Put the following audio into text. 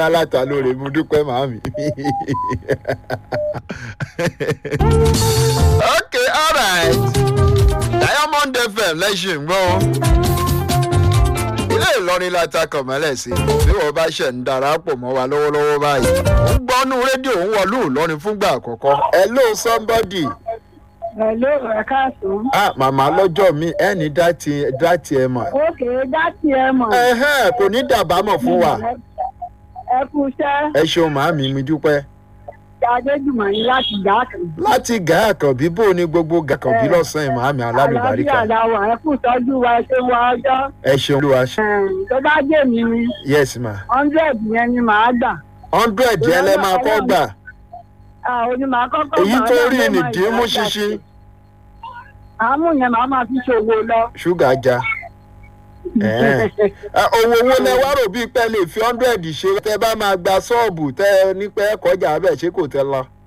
aláta lóore mo dúpẹ́ màámi. ok alright diamond fm lẹ́sìn gbọ́ ilé ìlọrin la ta kọ̀mọ́lẹ̀ sí bí wọ́n bá ṣẹ̀ ń darapọ̀ mọ́ wa lọ́wọ́lọ́wọ́ báyìí ó ń gbọ́nú rédíò ń wọlú ìlọrin fúngbà àkọ́kọ́ hello somebody Hello, ẹ káàsán. ah màmá lọ́jọ́ mi ẹni dátì dátì ẹ mọ̀ Ókè dátì ẹ mọ̀. ẹ̀hẹ́n kò ní dàbámọ̀ fún wa Ẹ kú iṣẹ́. ẹ ṣeun màámi mi dúpẹ́ Adéjùmọ̀ yín láti gbà kan. láti gà àkànbí bó ní gbogbo gàkànbí lọ́sàn-án màámi alálùbáríkà Àlàáfíà la wà, ẹ kú ìtọ́jú wa ṣé wá ọjọ́. ẹ ṣeun olúwa ṣe Ẹ̀m, Tó bá dé mi ni, yes ma hundred yẹn ni màá gbà. hundred yẹn lẹ máa kọ́ gbà Ah, Òní màá kọ́kọ́ èyí gbà, tó Ọlọ́run rí ló ni máa dín mú yọ ọjà ṣinṣin sí. Àmú yẹn màá máa fi ṣòwò lọ. ṣúgà já Ẹ̀ẹ́n. Ẹ, owó owó lẹ wá rò bíi pẹ́ lè fi hundred ṣe tẹ bá máa gba ṣọ́ọ̀bù tẹ ní pẹ́ kọjá abẹ́ ṣé kò tẹ lọ.